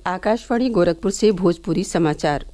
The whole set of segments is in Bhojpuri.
आकाशवाणी गोरखपुर से भोजपुरी समाचार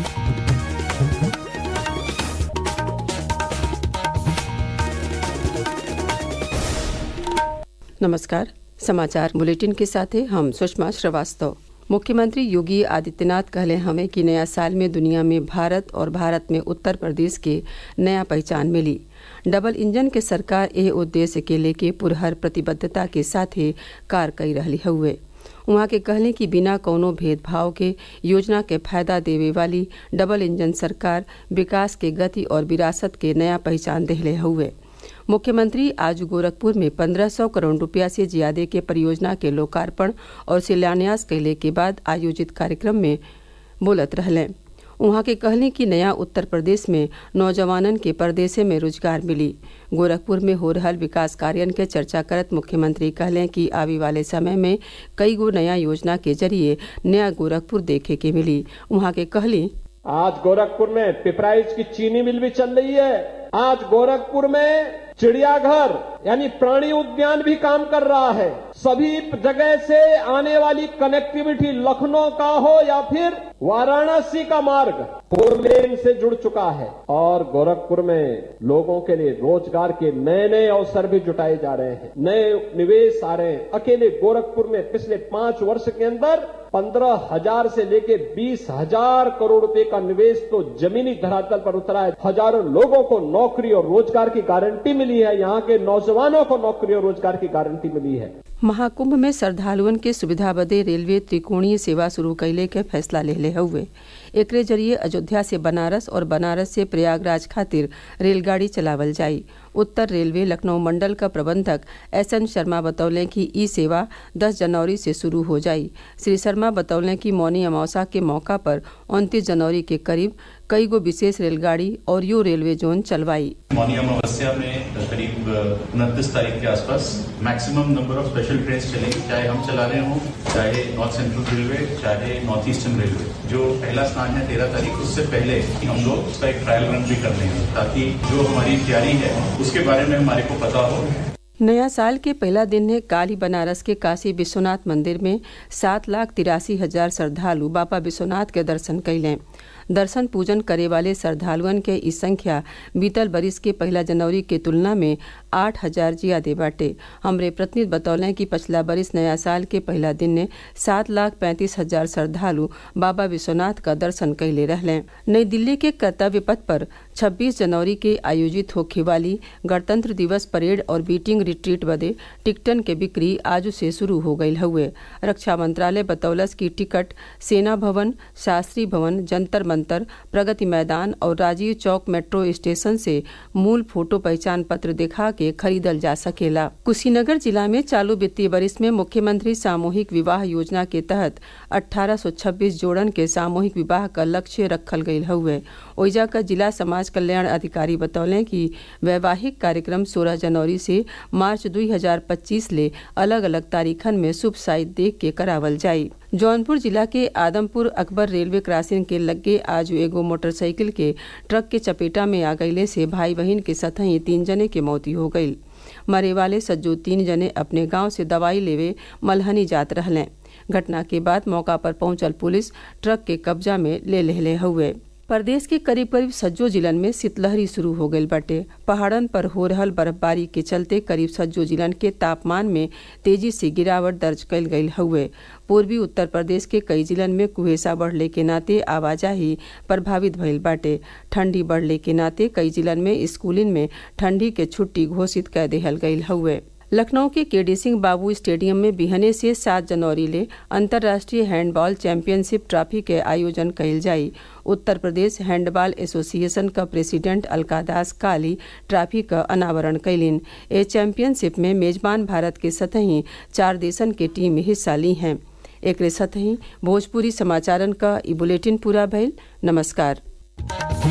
नमस्कार समाचार बुलेटिन के साथ हैं हम सुषमा श्रीवास्तव मुख्यमंत्री योगी आदित्यनाथ कहले हमें कि नया साल में दुनिया में भारत और भारत में उत्तर प्रदेश के नया पहचान मिली डबल इंजन के सरकार एह उद्देश्य के लेके पुरहर प्रतिबद्धता के साथे कार कई रही हुए उहाँ के कहले कि बिना कौनो भेदभाव के योजना के फायदा देवे वाली डबल इंजन सरकार विकास के गति और विरासत के नया पहचान देहले हुए मुख्यमंत्री आज गोरखपुर में 1500 करोड़ रुपया से ज्यादा के परियोजना के लोकार्पण और शिलान्यास कैले के बाद आयोजित कार्यक्रम में बोलत रहले उहाँ के कहली कि नया उत्तर प्रदेश में नौजवानन के परदेसे में रोजगार मिली गोरखपुर में हो रहल विकास कार्यन के चर्चा करत मुख्यमंत्री कहले कि आवे वाले समय में कई गो नया योजना के जरिए नया गोरखपुर देखे के मिली उहाँ के कहली आज गोरखपुर में पिपराइज की चीनी मिल भी चल रही है आज गोरखपुर में चिड़ियाघर यानी प्राणी उद्यान भी काम कर रहा है सभी जगह से आने वाली कनेक्टिविटी लखनऊ का हो या फिर वाराणसी का मार्ग फोर लेन से जुड़ चुका है और गोरखपुर में लोगों के लिए रोजगार के नए नए अवसर भी जुटाए जा रहे हैं नए निवेश आ रहे हैं अकेले गोरखपुर में पिछले पांच वर्ष के अंदर पंद्रह हजार से लेके बीस हजार करोड़ रुपए का निवेश तो जमीनी धरातल पर उतरा है हजारों लोगों को नौकरी और रोजगार की गारंटी मिली है यहाँ के नौजवानों को नौकरी और रोजगार की गारंटी मिली है महाकुंभ में श्रद्धालुअन के सुविधा बदे रेलवे त्रिकोणीय सेवा शुरू कैले के फैसला ले हुए एकरे जरिए अयोध्या से बनारस और बनारस से प्रयागराज खातिर रेलगाड़ी चलावल जाई उत्तर रेलवे लखनऊ मंडल का प्रबंधक एस एन शर्मा बतौले कि ई सेवा 10 जनवरी से शुरू हो जाई श्री शर्मा बतौले कि मौनी अमावसा के मौका पर 29 जनवरी के करीब कई गो विशेष रेलगाड़ी और यू रेलवे जोन चलवाई मौनी अमावस्या में करीब उनतीस तारीख के आसपास maximum number of special train चलेंगी चाहे हम चला रहे हों चाहे नॉर्थ सेंट्रल रेलवे चाहे नॉर्थ ईस्टर्न रेलवे जो पहला स्नान है तेरह तारीख उससे पहले हम लोग उसका एक ट्रायल रन भी कर लेंगे ताकि जो हमारी तैयारी है उसके बारे में हमारे को पता हो नया साल के पहला दिन है काली बनारस के काशी विश्वनाथ मंदिर में सात लाख तिरासी हजार श्रद्धालु बाबा विश्वनाथ के दर्शन कैलें दर्शन पूजन करे वाले श्रद्धालुअन के ई संख्या बीतल बरिस के पहला जनवरी के तुलना में आठ हजार ज्यादा बाटे हमरे प्रतिनिधि बतौले कि पिछला बरिस नया साल के पहला दिन ने सात लाख पैंतीस हजार श्रद्धालु बाबा विश्वनाथ का दर्शन कैले रहले नई दिल्ली के कर्तव्य पथ पर 26 जनवरी के आयोजित होखे वाली गणतंत्र दिवस परेड और बीटिंग रिट्रीट बदे टिकटन के बिक्री आज से शुरू हो गई हुए रक्षा मंत्रालय बतौलस की टिकट सेना भवन शास्त्री भवन जंतर मंतर प्रगति मैदान और राजीव चौक मेट्रो स्टेशन से मूल फोटो पहचान पत्र दिखा के खरीदल जा सकेला कुशीनगर जिला में चालू वित्तीय वर्ष में मुख्यमंत्री सामूहिक विवाह योजना के तहत 1826 जोड़न के सामूहिक विवाह का लक्ष्य रखल गई हुए ओइजा का जिला समाज कल्याण अधिकारी बतौले कि वैवाहिक कार्यक्रम 16 जनवरी से मार्च 2025 ले अलग अलग तारीखन में शुभ साइट देख के करावल जाई जौनपुर जिला के आदमपुर अकबर रेलवे क्रॉसिंग के लगे आज एगो मोटरसाइकिल के ट्रक के चपेटा में आ गईले से भाई बहन के सतही तीन जने के मौती हो गई मरे वाले सज्जो तीन जने अपने गांव से दवाई लेवे मलहनी जात रहले घटना के बाद मौका पर पहुंचल पुलिस ट्रक के कब्जा में ले लेले हुए प्रदेश के करीब करीब सज्जो जिलन में शीतलहरी शुरू हो गई बाटे पहाड़न पर हो रहल बर्फबारी के चलते करीब सज्जो जिलन के तापमान में तेजी से गिरावट दर्ज कल गई हुए पूर्वी उत्तर प्रदेश के कई जिलन में कुहेसा बढ़ले के नाते आवाजाही प्रभावित भइल बाटे ठंडी बढ़ले के नाते कई जिलन में स्कूलिन में ठंडी के छुट्टी घोषित कर देहल गई हुए लखनऊ के केडी सिंह बाबू स्टेडियम में बिहने से सात जनवरी ले अंतर्राष्ट्रीय हैंडबॉल चैंपियनशिप ट्रॉफी के आयोजन कयल जाई उत्तर प्रदेश हैंडबॉल एसोसिएशन का प्रेसिडेंट अलकादास काली ट्रॉफी का अनावरण कैलिन ए चैंपियनशिप में मेजबान भारत के सतही चार देशन के टीम हिस्सा ली हैं एक सतही भोजपुरी समाचारन का ई बुलेटिन पूरा भइल नमस्कार